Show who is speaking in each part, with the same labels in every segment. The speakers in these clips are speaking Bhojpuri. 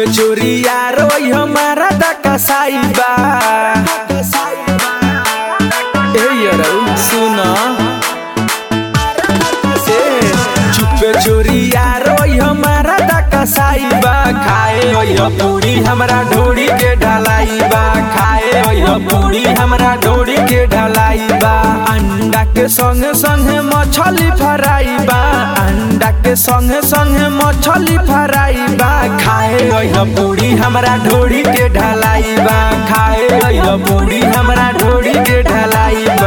Speaker 1: चुपे चोरी यार वही हमारा दकसाई बा ए यारो सुन ए चुपे चोरी यार वही हमारा दकसाई बा खाए वही पूरी हमरा ढोड़ी के ढलाई बा खाए वही पूरी हमरा ढोड़ी के ढलाई बा अंडा के संगे संगे मछली फ्राई बा अंडा के संगे संगे मछली फ्राई बा खाए वही पूरी हमरा ढोड़ी के ढलाई बा खाए वही पूरी हमरा ढोड़ी के ढलाई बा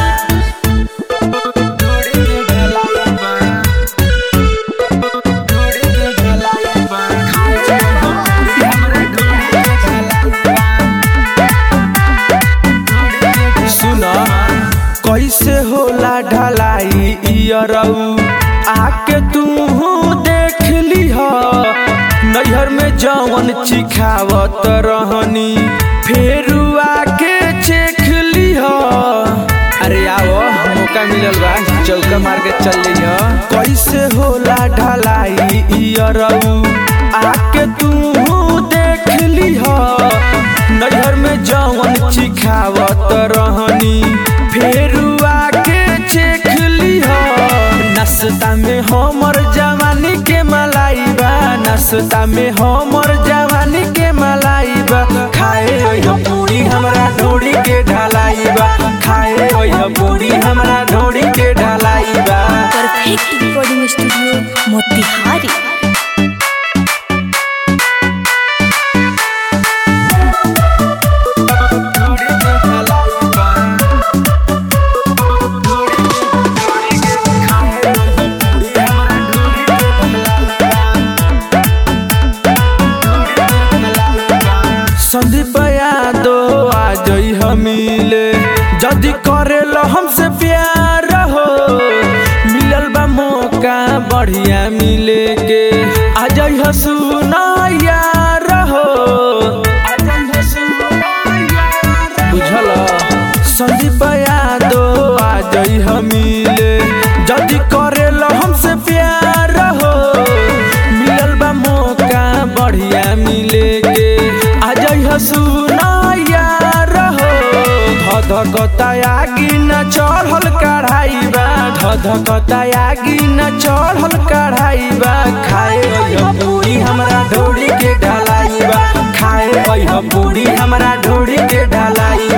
Speaker 1: सुन कैसे होला ढलाई इयरऊ आके तू देख लीह नैहर में जवन चिखावत रहनी फेर आके चेख लीह अरे आओ मौका मिलल बा चौका मार के चल लिह कैसे होला ढलाई इयरऊ आके तू देख लीह नैहर में जवन चिखावत रहनी फेर आके चेख लीह नाश्ता में हमर जवानी के मलाई बा नाश्ता में हमर जवानी के मलाई बा खाए ओह पूरी हमरा ढोड़ी के ढलाई बा खाए ओह पूरी हमरा ढोड़ी के ढलाई बा
Speaker 2: perfect recording studio Motihari
Speaker 1: Sandeep Yadav आ जई हमीले जदि करेलो हमसे प्यार हो मिलल बा मौका बढ़िया मिले के आ जई हसुना यार हो बुझल संदीप यादव आ जई हमीले जदि करेलो हमसे प्यार हो मिलल बा मौका बढ़िया मिले के आ जई हसुना यार हो धधकता आगी न चढ़ल कढ़ाई बा धधकता आगी न चढ़ल कढ़ाई बा खाए ओह पूरी हमरा ढोड़ी के ढलाई बा खाए ओह पूरी हमरा ढोड़ी के ढलाई